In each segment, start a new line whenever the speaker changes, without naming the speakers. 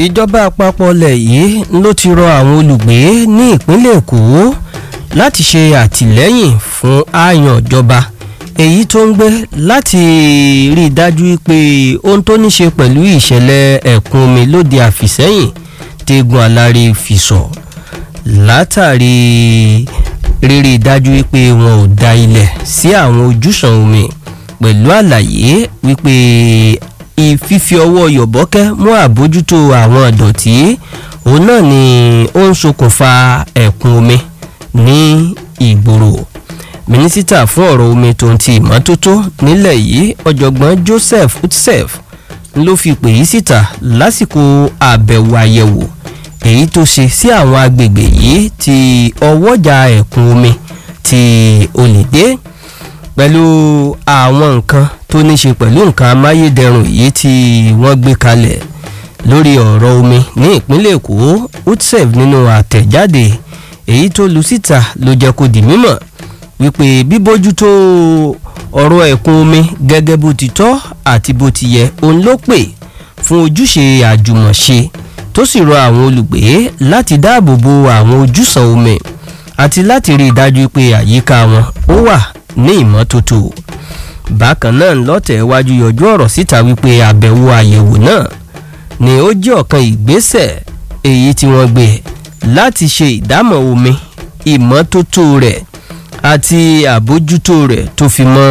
ìjọba àpapọ̀ ilẹ̀ yìí ló ti rọ àwọn olùgbé ní ìpínlẹ̀ èkó láti ṣe àtìlẹ́yìn fún àyàn ìjọba èyí tó ń gbé láti rí i dájú pé ohun tó ní ṣe pẹ̀lú ìṣẹ̀lẹ̀ ẹ̀kún omi lóde àfìsẹ́yìn tẹ́gun alárí fi sọ látàrí rírí dájú pé wọn ò da ilẹ̀ sí àwọn ojúsàn omi pẹ̀lú àlàyé wípé ìfífi ọwọ́ yọ̀bọ́kẹ́ mú àbójútó àwọn ìdọ̀tí òun náà ni ó ń ṣokùnfà ẹ̀kún omi ní ìgboro mínísítà fún ọ̀rọ̀ omi tó ń ti ìmọ́tótó nílẹ̀ yìí ọ̀jọ̀gbọ́n joseph utsef ló fi pè yí síta lásìkò àbẹ̀wò àyẹ̀wò èyí tó ṣe sí àwọn agbègbè yìí ti ọwọ́jà ẹ̀kún omi ti olùdé pẹ̀lú àwọn nǹkan tó ní ṣe pẹ̀lú nǹkan amáyédẹrùn yìí tí wọ́n gbé kalẹ̀ lórí ọ̀rọ̀ omi ní ìpínlẹ̀ èkó utsef nínú àtẹ̀jáde èyí tó lu síta ló jẹ́ kó di mímọ̀ wípé bíbójútó ọ̀rọ̀ ẹ̀kún omi gẹ́gẹ́ bó ti tọ́ àti bó ti yẹ òun ló pè fún ojúṣe àjùmọ̀ṣe tó sì rọ àwọn olùgbé láti dáàbò bo àwọn ojúsàn omi àti láti rí i dájú pé àyíká wọn ó wà ní ìmọ́tótó bákan náà lọ́tẹ̀ wájú yọjú ọ̀rọ̀ síta wípé àbẹ̀wò àyẹ̀wò náà ni ó jẹ́ ọ̀kan ìgbésẹ̀ èyí tí wọ́n gbé láti ṣe ìdámọ̀ omi ìmọ́tótó rẹ̀ àti àbójútó rẹ̀ tó fi mọ́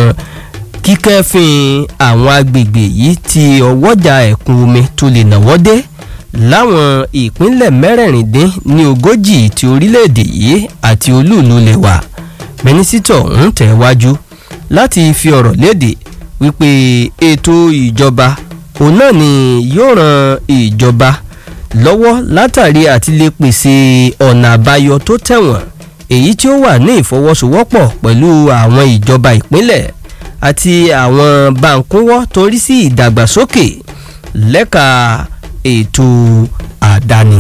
kíkẹ́fín àwọn agbègbè yìí tí ọwọ́jà ẹ̀kún omi tó lè nàwọ́ dé láwọn ìpínlẹ̀ mẹ́rẹ̀ẹ̀rìndín ní ogójì ti orílẹ̀-èdè yìí àti olúùlú lè wà mínísítọ̀ ń tẹ̀wájú láti fi ọ̀rọ̀ léde wípé ètò ìjọba òun náà ni yóò ran ìjọba lọ́wọ́ látàrí àti lè pèsè ọ̀nà àbáyọ tó tẹ̀wọ̀n èyí tí ó wà ní ìfọwọ́sowọ́pọ̀ pẹ̀lú àwọn ìjọba ìpínlẹ̀ àti àwọn báńkúwọ́ torí sí ìdàgbàsókè lẹ́ka ètò àdáni.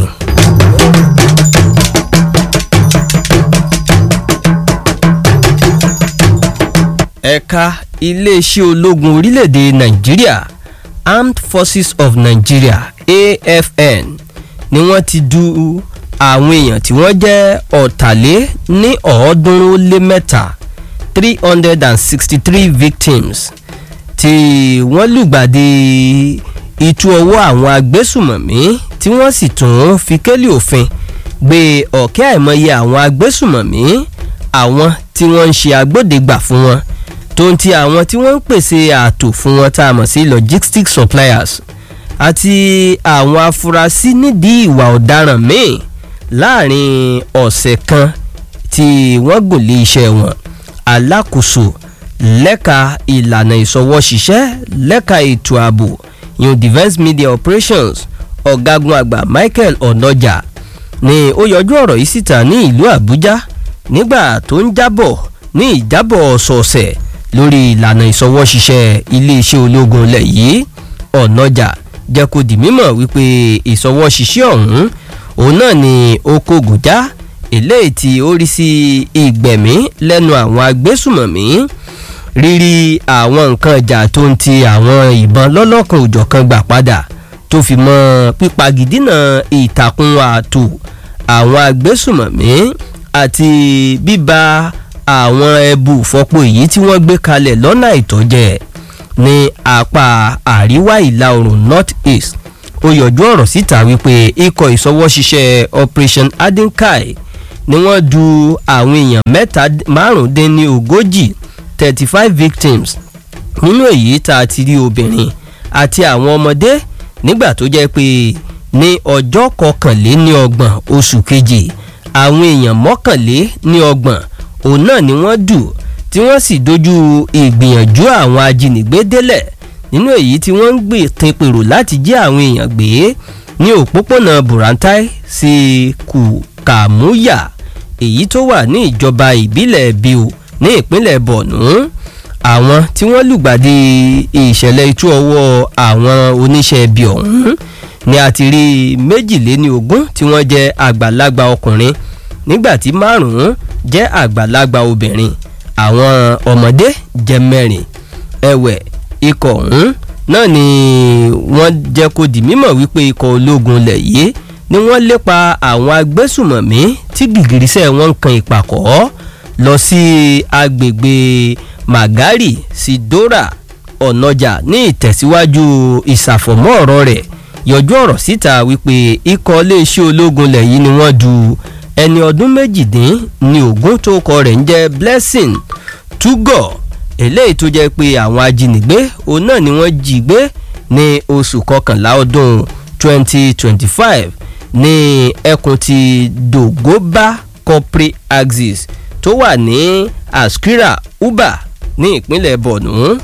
ẹ̀ka iléeṣẹ́ ológun orílẹ̀-èdè nàìjíríà armed forces of nigeria afn ni wọ́n ti du àwọn èèyàn tí wọ́n jẹ́ ọ̀tàlé ní ọ̀ọ́dúnrún ó lé mẹ́ta three hundred and sixty three victims tí wọ́n lùgbàdì ìtú ọwọ́ àwọn agbésùmọ̀mí tí wọ́n sì tún fi kélé òfin gbé ọ̀kẹ́ àìmọye àwọn agbésùmọ̀mí àwọn tí wọ́n ń ṣe agbódegbà fún wọn tó ń ti àwọn tí wọ́n ń pèsè ààtò fún wọn tá a mọ̀ sí logistics suppliers àti àwọn afurasí nídìí ìwà ọ̀daràn míì láàrin ọ̀sẹ̀ kan tí wọ́n gùn lé iṣẹ́ wọn alákòóso lẹ́ka ìlànà ìsọwọ́ṣiṣẹ́ lẹ́ka ètò ààbò yun defence media operations ọ̀gágun àgbà michael onoja ni ó yọjú ọ̀rọ̀ yìí síta ní ìlú àbújá nígbà tó ń jábọ̀ ní ìjábọ̀ ọ̀sọ̀ọ̀sẹ̀ lórí ìlànà ìsọwọ́ṣiṣẹ́ iléeṣẹ́ ológun ilẹ̀ yìí ọ̀nàjà jẹ́ kó di mímọ̀ wípé ìsọwọ́ṣiṣẹ́ ọ̀hún òun náà ni ó kógun já eléyìí tí ó rí sí ìgbẹ̀mí lẹ́nu àwọn agbésùmọ̀mí rírí àwọn nǹkan ìjà tó ń ti àwọn ìbọn lọ́lọ́kan òjọ̀kan gbà padà tó fi mọ́ pípagidínà ìtàkùn ààtò àwọn agbésùmọ̀mí àti bíba àwọn ẹbù fọpo èyí tí wọ́n gbé kalẹ̀ lọ́nà ìtọ́jẹ́ ní apá àríwá ìlà oòrùn north east ó yọjú ọ̀rọ̀ síta wípé ikọ̀ ìsọwọ́ṣiṣẹ́ operation adinkai ni wọ́n du àwọn èèyàn mẹ́ta márùndínní ogójì thirty five victims nínú èyí tá a ti rí obìnrin àti àwọn ọmọdé nígbà tó jẹ́ pé ní ọjọ́ kọkànléní ọgbọ̀n oṣù kejì àwọn èèyàn mọ́kànléní ọgbọ̀n òun náà ni wọ́n dù tí wọ́n sì dojú ìgbìyànjú àwọn ajínigbé délẹ̀ nínú èyí tí wọ́n ń gbé tinpèrò láti jí àwọn èèyàn gbé ní òpópónà burantai sí kùkàmúyà èyí tó wà ní ìjọba ìbílẹ̀ biu ní ìpínlẹ̀ borno àwọn tí wọ́n lùgbàdì ìṣẹ̀lẹ̀ itú ọwọ́ àwọn oníṣẹ́ ibi ọ̀hún ni a ti rí méjìléní ogún tí wọ́n jẹ́ àgbàlagbà ọkùnrin nígbàtí márùn-ún jẹ́ àgbàlagbà obìnrin àwọn ọmọdé jẹ́ mẹ́rin ẹ̀wẹ̀ ikọ̀ ọ̀hún náà ni wọ́n jẹ́ kó di mímọ̀ wípé ikọ̀ ológun lẹ̀ yìí ni wọ́n lépa àwọn agbésùmọ̀mí tí gìgìrísẹ̀ wọn ń kan ìpàkọ́ lọ sí agbègbè magari sidora ọ̀nàjà ní ìtẹ̀síwájú ìsàfọ̀mọ́ ọ̀rọ̀ rẹ̀ yọjú ọ̀rọ̀ síta wípé ikọ̀ iléeṣẹ́ ológun lẹ̀ yìí ni wọ́n du ẹni ọdún méjìdín ní ogún tó kọ rẹ̀ ń jẹ́ blessing tugọ̀ eléyìí tó jẹ́ pé àwọn ajínigbé òun náà ni wọ́n jí gbé ní oṣù kọkànlá ọdún 2025 ní ẹkùn ti dogoba corporate axis tó wà ní askira uba ní ìpínlẹ̀ borno.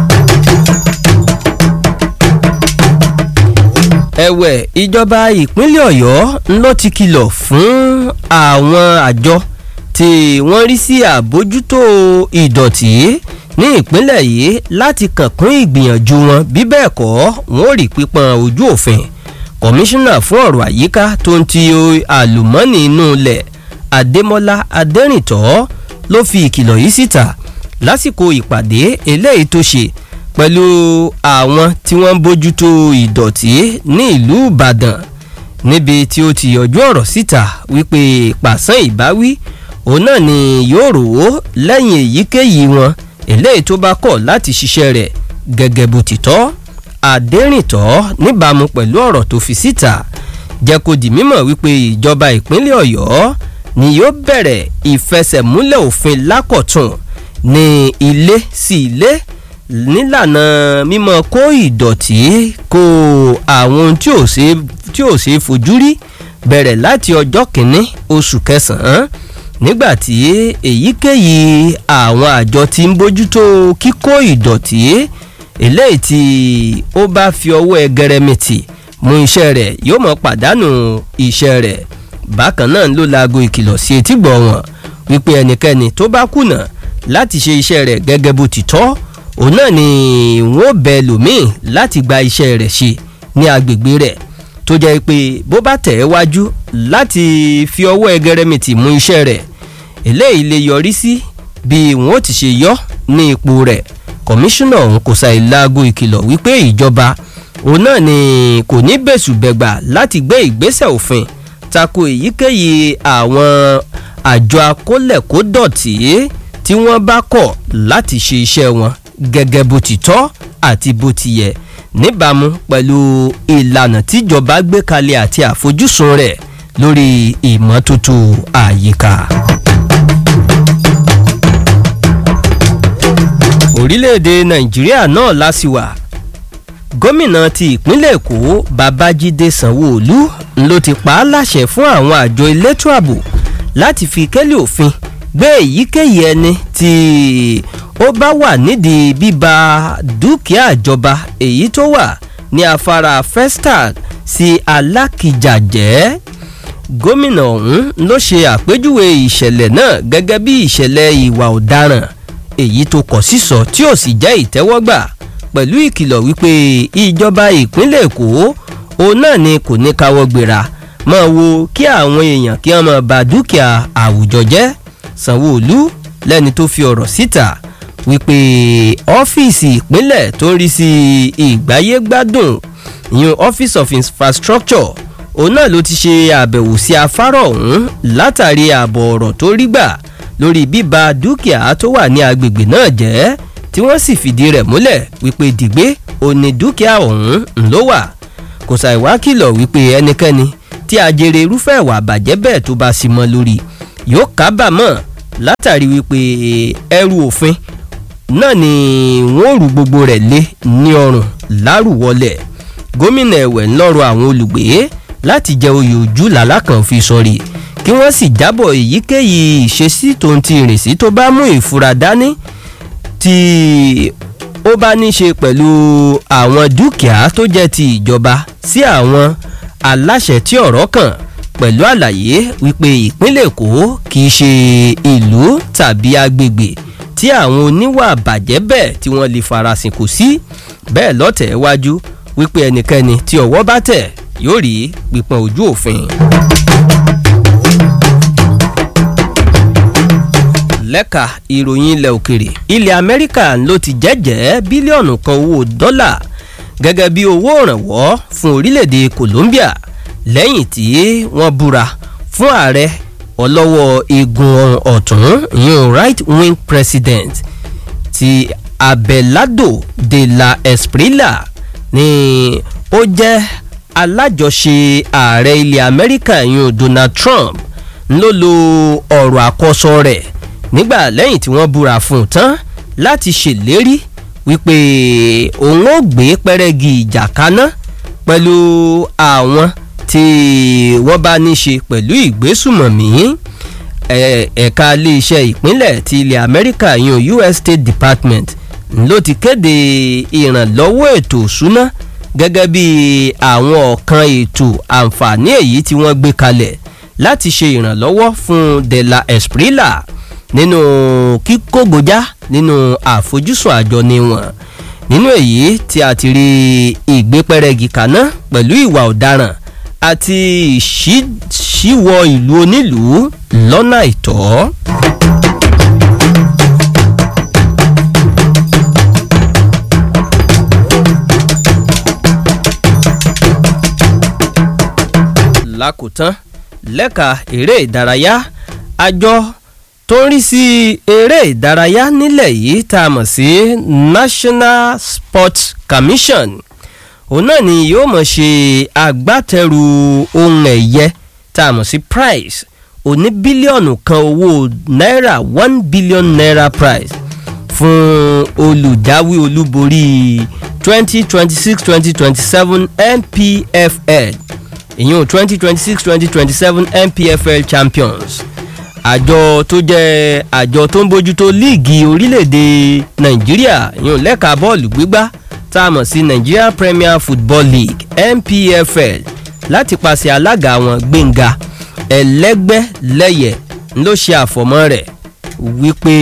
ẹ̀wẹ̀ ìjọba ìpínlẹ̀ ọ̀yọ́ ló ti kìlọ̀ fún àwọn àjọ tí wọ́n rí sí àbójútó ìdọ̀tí ní ìpínlẹ̀ yìí láti kànkún ìgbìyànjú wọn bí bẹ́ẹ̀ kọ́ wọn ò rí pípọn ojú òfin kọmíṣánná fún ọ̀rọ̀ àyíká tó ń ti àlùmọ́ọ́nì inú ilẹ̀ adémọ́lá adẹ́rìntọ́ ló fi ìkìlọ̀ yìí síta lásìkò ìpàdé eléyìí tó ṣe pẹ̀lú àwọn tí wọ́n ń bójútó ìdọ̀tí ní ìlú ìbàdàn níbi tí ó ti yọjú ọ̀rọ̀ síta wípé pàṣán ìbáwí òun náà ni yóò rò ó lẹ́yìn èyíkéyìí wọn eléyìí tó bá kọ̀ láti ṣiṣẹ́ rẹ̀ gẹ́gẹ́ bó ti tọ́ adẹ́rìntọ́ níbàámu pẹ̀lú ọ̀rọ̀ tó fi síta jẹ́ kó di mímọ̀ wípé ìjọba ìpínlẹ̀ ọ̀yọ́ ni yóò bẹ̀rẹ̀ ìfẹsẹ̀múlẹ̀ òfin lákọ̀tún ní ilé sí ilé nílànà mímọ kó ìdọ̀tí kó àwọn ohun tí ò ṣe fojú rí bẹ̀rẹ̀ láti ọjọ́ kìíní oṣù kẹsàn-án nígbàtí èyíkéyìí àwọn àjọ tí ń bójútó kíkó ìdọ̀tí eléyìí tí ó bá fi ọwọ́ ẹgẹrẹmìtì mú iṣẹ́ rẹ̀ yóò mọ̀ pàdánù iṣẹ́ rẹ̀ bákan náà ló laago ìkìlọ̀ sí etígbọ̀ wọn wípé ẹnikẹ́ni tó bá kùnà láti ṣe iṣẹ́ rẹ̀ gẹ́gẹ́ bó ti tọ́ òun náà ni wọ́n bẹ lòmíì láti gba iṣẹ́ rẹ̀ ṣe ní agbègbè rẹ̀ tó jẹ́ pé bó bá tẹ̀ ẹ́ wájú láti fi ọwọ́ ẹgẹrẹmìtì mú iṣẹ́ rẹ̀ eléyìí lè yọrí sí bí wọ́n ti ṣe yọ ní ipò rẹ̀ kọmíṣánná ọ̀hún kò ṣàì laago ìkìlọ̀ wípé ìjọba òun náà ni kò ní bẹ̀sùbẹ̀gbà láti gbé ìgbésẹ̀ òfin tako èyíkéyìí àwọn àjọ akólẹ̀kódọ̀tì tí wọ́n bá kọ̀ láti ṣe iṣẹ́ wọn gẹ́gẹ́ bó ti tọ́ àti bó ti yẹ níbàámu pẹ̀lú ìlànà tíjọba gbé kalẹ̀ àti àfojúsùn rẹ̀ lórí ìmọ́tótó àyíká. orílẹ̀-èdè nàìjíríà náà lásìwà gómìnà ti ìpínlẹ̀ èkó babájídé sanwó-olu ló ti pa á láṣẹ fún àwọn àjọ elétò ààbò láti fi kẹ́lẹ́ òfin gbé èyíkéyìí ẹni tí ó bá wà nídìí bíba dúkìá ìjọba èyí tó wà ní afárá festac sí alákìjà jẹ́ gómìnà ọ̀hún ló ṣe àpèjúwe ìṣẹ̀lẹ̀ náà gẹ́gẹ́ bí ìṣẹ̀lẹ̀ ìwà ọ̀daràn èyí tó kọ̀ sísọ tí ò sì jẹ́ ìtẹ́wọ́gbà pẹ̀lú ìkìlọ̀ wípé ìjọba ìpínlẹ̀ èkó òun náà ni kò ní káwọ́ gbéra máa wo kí àwọn èèyàn kí wọ́n máa ba dúkìá àwùjọ jẹ́ sanwó-olu lẹ́ni tó fi ọ̀rọ̀ síta wípé ọ́fíìsì ìpínlẹ̀ tó ń rí sí ìgbáyégbádùn ìyún office of infrastructure òun náà ló ti ṣe àbẹ̀wò sí afárá ọ̀hún látàrí ààbọ̀ ọ̀rọ̀ tó rí gbà lórí bíba dúkìá tó wà ní agbègbè náà jẹ́ tí wọ́n sì fìdí rẹ̀ múlẹ̀ wípé dìgbé òní dúkìá ọ̀hún ló wà kò ṣàìwá kìlọ̀ wípé ẹnikẹ́ni tí ajere irúfẹ́ ìwà àbàjẹ́ bẹ́ẹ̀ tó bá sì mọ́ lórí yóò kábàámọ̀ látàrí wípé ẹrù òfin náà ni wọ́n rú gbogbo rẹ̀ lé ní ọrùn lárùwọlẹ̀ gómìnà ẹ̀wẹ̀ ńlọrọ̀ àwọn olùgbé láti jẹ oyè ojú làlákàn fi sọrí kí wọ́n sì jábọ̀ èyíkéyìí ìṣesí tó ń ti ìrìnsí tó bá mú ìfura dání tí ó bá ní ṣe pẹ̀lú àwọn dúkìá tó jẹ́ ti ìjọba sí àwọn aláṣẹ tí ọ̀rọ̀ kàn pẹ̀lú àlàyé wípé ìpínlẹ̀ èkó kì í ṣe ìlú tàbí agbègbè tí àwọn oníwà bàjẹ́ bẹ́ẹ̀ tí wọ́n lè farasin kò sí bẹ́ẹ̀ lọ́tẹ̀ wájú wípé ẹnikẹ́ni tí ọwọ́ bá tẹ̀ yóò rí pípọ́n ojú òfin. lẹ́ka ìròyìn ilẹ̀ òkèrè ilẹ̀ amẹ́ríkà ló ti jẹ́jẹ́ bílíọ̀nù kan owó dọ́là gẹ́gẹ́ bí owó ìrànwọ́ fún orílẹ̀-èdè Colombia lẹ́yìn tí wọ́n búra fún ààrẹ ọlọ́wọ́ igun ọ̀tún ìyẹn right wing president ti Abelardo de la Esprilla ni ó jẹ́ alájọṣe ààrẹ ilẹ̀ Amẹ́ríkà ìyẹn Donald Trump ló lo ọ̀rọ̀ àkọsọ rẹ̀ nígbà lẹ́yìn tí wọ́n búra fún un tán láti ṣèlérí wípé òun ó gbé pẹ́rẹ́gì ìjà kaná pẹ̀lú àwọn tí wọ́n bá ní ṣe pẹ̀lú ìgbésùmọ̀mí ẹ̀ka iléeṣẹ́ ìpínlẹ̀ ti ilẹ̀ Amẹ́ríkà yan US State Department ló ti kéde ìrànlọ́wọ́ ètò ìṣúná gẹ́gẹ́ bí àwọn ọ̀kan ètò àǹfààní èyí tí wọ́n gbé kalẹ̀ láti ṣe ìrànlọ́wọ́ fún De La Esprilla nínú kíkógojá nínú àfojúsùn àjọ ni wọn nínú èyí tí a ti rí ìgbépẹ́rẹ́gì kaná pẹ̀lú ìwà ọ̀daràn àti ìṣíwọ́ ìlú onílùú lọ́nà àìtọ́. lákòótán lẹ́ka eré ìdárayá àjọ tó ń rí sí eré ìdárayá nílẹ̀ yìí tá a mọ̀ sí National Sports Commission òun náà ni yóò mọ̀ ṣe agbátẹrù ohun ẹ̀yẹ tá a mọ̀ sí prize òní bílíọ̀nù kan owó náírà one billion naira prize fún olùjáwé olúborí twenty twenty six twenty twenty seven NPFL ìyún twenty twenty six twenty twenty seven NPFL champions àjọ tó jẹ́ àjọ tó ń bójútó líìgì orílẹ̀-èdè nàìjíríà ìyún lẹ́ka bọ́ọ̀lù gbígbá tá a mọ̀ sí Nigeria Premier Football League NPFL láti pàṣẹ alága wọn Gbénga Ẹlẹ́gbẹ́lẹ́yẹ ló ṣe àfọ̀mọ́ rẹ̀ wípé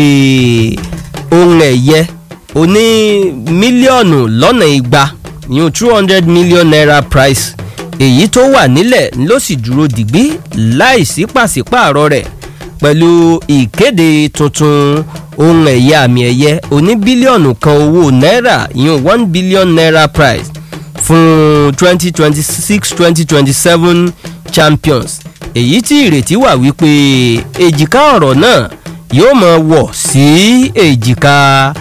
ohun ẹ̀yẹ oní mílíọ̀nù lọ́nà igba ìyún two hundred million naira price èyí tó wà nílẹ̀ ló sì dúró dìgbì láìsí pàṣípààrọ̀ rẹ̀ pẹ̀lú ìkéde tuntun ohun ẹ̀yẹ àmì ẹ̀yẹ oní bílíọ̀nù kan owó náírà ìyún one billion naira prize fún twenty twenty six twenty twenty seven champions èyí tí ìrètí wà wípé èjìká ọ̀rọ̀ náà yóò máa wọ̀ sí èjìká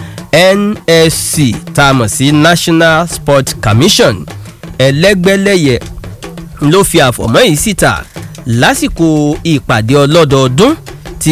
NSC tá a mọ̀ sí National Sports Commission ẹlẹ́gbẹ́lẹ́yẹ ló fi àfọ̀mọ́ yìí síta lásìkò ìpàdé ọlọ́dọọdún ti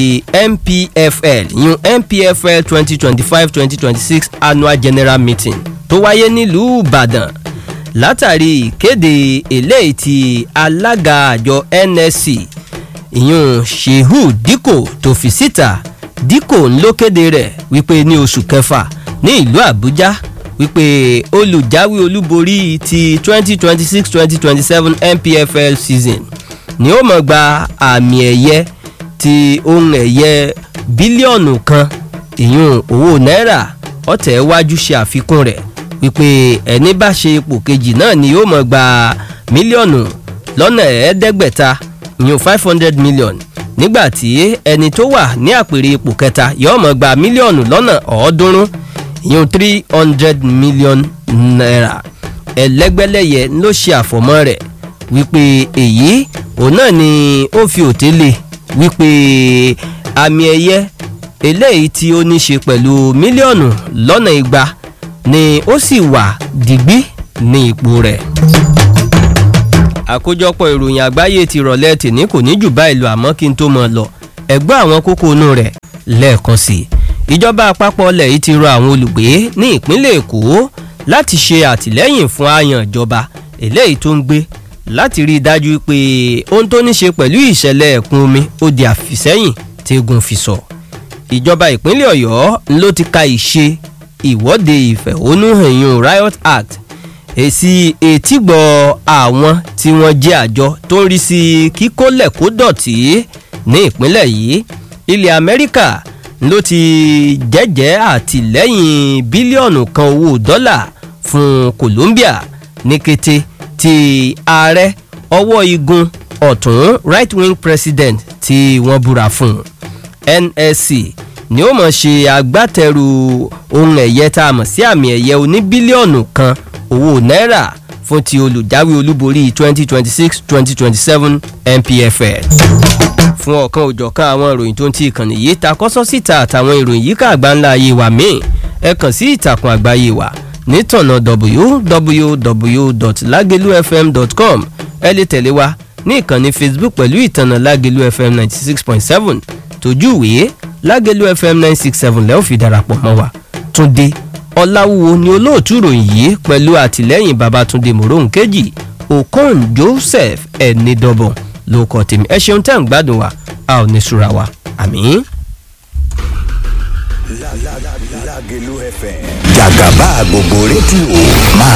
NPFL yún NPFL twenty twenty five twenty twenty six annual general meeting tó wáyé nílùú Ìbàdàn látàrí ìkéde eléyìí ti alága àjọ NSC ìyún Shehu Dikko tó fi síta Dikko ló kéde rẹ̀ wípé ní oṣù kẹfà ní ìlú Àbújá wípé olùjáwé olúborí ti twenty twenty six twenty twenty seven NPFL season ni ó mọ̀ gba àmì ẹ̀yẹ ti ohun ẹ̀yẹ bílíọ̀nù kan ìyún owó náírà ọ̀tẹ̀ wájú ṣe àfikún rẹ̀ wípé ẹni bá ṣe ipò kejì náà ni ó mọ̀ gba mílíọ̀nù lọ́nà ẹ̀ẹ́dẹ́gbẹ̀ta ìyún five hundred million nígbà tí ẹni tó wà ní àpèrè ipò kẹta yóò mọ̀ gba mílíọ̀nù lọ́nà ọ̀ọ́dúnrún ìyún three hundred million naira ẹlẹ́gbẹ́lẹ́yẹ ló ṣe àfọ̀mọ́ rẹ̀ wípé èyí òun náà ni ó fi òtélè wípé àmì ẹ̀yẹ eléyìí tí ó ní ṣe pẹ̀lú mílíọ̀nù lọ́nà igba ni ó sì wà dìgbì ní ipò rẹ̀. àkójọpọ̀ ìròyìn àgbáyé ti rọ̀lẹ́ tèní kò ní jù báyìí lọ àmọ́ kí n tó mọ̀ lọ ẹgbẹ́ àwọn kókó inú rẹ̀ lẹ́ẹ̀kan sí i ìjọba àpapọ̀ ilẹ̀ yìí ti rọ àwọn olùgbé ní ìpínlẹ̀ èkó láti ṣe àtìlẹ́yìn fún àyàn ìjọba eléyìí tó ń gbé láti rí i dájú pé ohun tó ní ṣe pẹ̀lú ìṣẹ̀lẹ̀ ẹ̀kún omi ó di àfìsẹ́yìn tẹ́gun fi sọ. ìjọba ìpínlẹ̀ ọ̀yọ́ ló ti ka ìṣe ìwọ́de ìfẹ̀hónúhàn yun riot act èsì etígbọ̀ àwọn tí wọ́n jẹ́ àjọ tó ń rí sí kíkólẹ̀ kó dọ̀tí ní ìpínlẹ̀ yìí ilẹ̀ amẹ́ríkà ló ti jẹ́jẹ́ àtìlẹ́yìn bílíọ̀nù kan owó dọ́là fún Colombia ní kété tí ààrẹ ọwọ́ igun ọ̀tún right wing president tí wọ́n búra fún NSC ni ó mọ̀ ṣe agbátẹrù ohun ẹ̀yẹ tá a mọ̀ sí àmì ẹ̀yẹ oní bílíọ̀nù kan owó náírà fún ti olùjáwé olúborí 2026-2027 NPFL fún ọ̀kan òjọ̀kan àwọn ìròyìn tó ń ti ìkànnì yìí ta kọ́sọ́ síta àtàwọn ìròyìn yìí ká àgbáńlá ayé wa míì ẹ kàn sí ìtàkùn àgbáyé wa nítọ̀nà www.lagelufm.com ẹ lè tẹ̀lé wa ní ìkànnì Facebook pẹ̀lú ìtànà Lágelú FM ninety six point seven tójú ìwé Lágelú FM nine six seven lẹ́ẹ̀ fi darapọ̀ mọ́ wa Túndé Ọláwúwo ni olóòtú ìròyìn yìí pẹ̀lú àtìlẹ́yìn Babátúndé Mòróhùn kejì Okon Joseph Ẹnidọ́bọ̀n ló kọ́ tèmi ẹ ṣeun tẹ́ ń gbádùn wa a ò ní sùúrà wa àmín.
Lágelú FM jàgàbá gbogbo rédíò máa